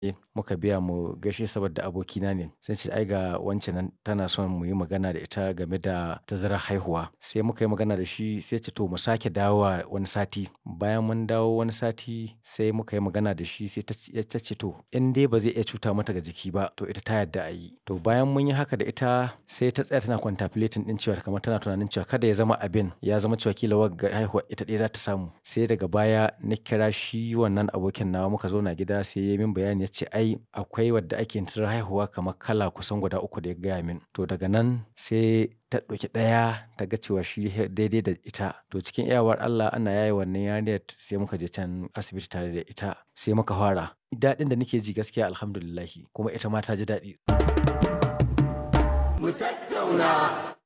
muka biya mu gaishe saboda abokina ne. Sai ce ai ga wance nan tana son mu yi magana da ita game da tazarar haihuwa. Sai muka yi magana da shi sai ce to mu sake dawowa wani sati. Bayan mun dawo wani sati sai muka yi magana da shi sai ta ce to in dai ba zai iya cuta mata ga jiki ba to ita ta yarda a yi. To bayan mun yi haka da ita sai ta tsaya tana contemplating ɗin cewa kamar tana tunanin cewa kada ya zama abin ya zama cewa ƙila wagga haihuwa ita ɗaya za ta samu. Sai daga baya na kira shi wannan abokin nawa muka zauna gida sai ya yi min bayani ya ce ai akwai wadda ake yin tazarar haihuwa kamar kala kusan guda uku da ya gaya min. To daga nan sai ta ɗauki ɗaya ta ga cewa shi daidai da ita. To cikin iyawar Allah ana yaye wannan yarinyar sai muka je can asibiti tare da ita sai muka fara. Daɗin da nake ji gaskiya Alhamdulillah kuma ita ma ta ji daɗi. Mu tattauna.